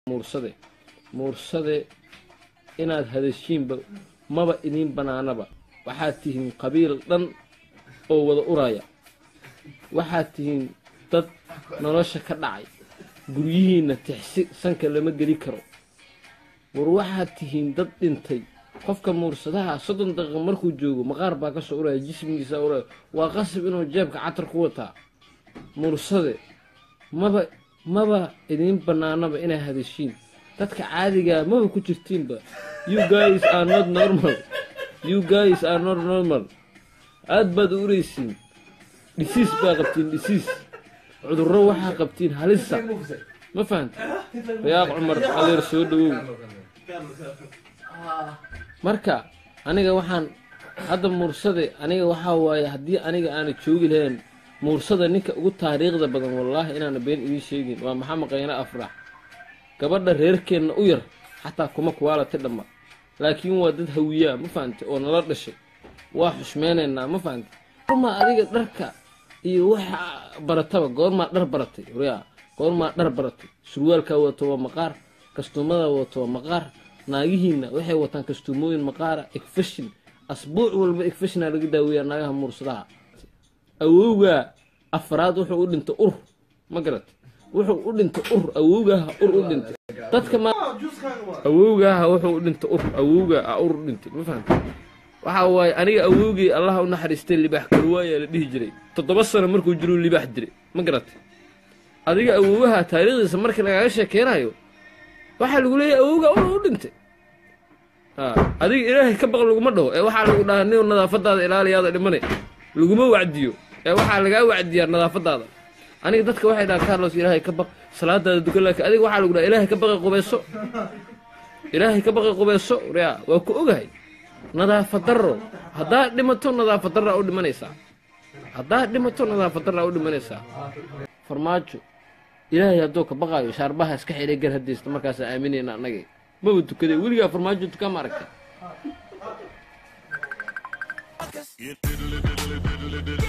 muursade muursade inaad hadashiinba maba idiin banaanaba waxaad tihiin qabiil dhan oo wada uraya waxaad tihiin dad nolosha ka dhacay guryihiinna tixsi sanka lama geli karo war waxaad tihiin dad dhintay qofka muursadaha soddon daqiiqa markuu joogo maqaar baa ka soo uraya jismigiisa uraya waa qasab inuu jeebka catar ku wataa muursade maba maba idiin banaanaba inaa hadashiin dadka caadigaa maba ku jirtiinba you guys are not normal you guys are not normal aad baad u uraysiin dhisiis baa qabtiin dhisiis cudurro waxaa qabtiin halisa ma fahanta rayaaq cumar adeer soo dhawow marka aniga waxaan hadda muursade aniga waxaa waaye haddii aniga aana joogi lahayn muursada ninka ugu taariikhda badan wallaahi inaana been idiin sheegin waa maxamed qayne afrax gabadha reerkeenna u yar xataa kuma kuwaalati dhamma laakiin waa dad hawiyaa ma fahante oo nala dhashay waa xushmeynaynaa ma fahante goormaa adiga dharka iyo waxa barataba goormaa dhar baratay waryaa goormaa dhar baratay surwaalkaa wadato waa maqaar kastuumada wadato waa maqaar naagihiinna waxay wataan kastuumooyin maqaara egfashin asbuuc walba egfashinaa laga daaweeyaa naagaha muursadaha awowgaa afraad wuxuu u dhintay ur ma garat wuxuu u dhintay ur awowgaaha ur u dhintay dadka ma awowgaaha wuxuu u dhintay ur awowgaa a ur u dhintay ma fahamta waxaa waaye aniga awowgii allaha u naxariistay libaax karwaayaa la dhihi jiray toddoba sano markuu jiruu libaax diray ma garatay adiga awowaha taariikhdiisa markii lagaaga sheekeynayo waxaa lagu leeyahay awowgaa ur u dhintay adiga ilaahay ka baq laguma dhaho ee waxaa lagu dhahaa nin nadaafadaada ilaaliyaada dhimane laguma wacdiyo ee waxaa lagaa wacdiyaa nadaafadaada aniga dadka waxay dhahaan carlos ilaahay ka baq salaadaada dukan laakiin adiga waxaa lagu dhaha ilaahay ka baqay qubayso ilaahay ka baqay qubayso yaa waa ku ogahay nadaafad darro haddaad dhimato nadaafad darraa u dhimanaysaa haddaad dhimato nadaafad darraa u dhimanaysaa farmaajo ilaahay hadduu ka baqaayo shaarbaha iska xidhay gar hadaysta markaasaa aaminayna annagay maba tukaday weligaa farmaajo tukaa ma aragta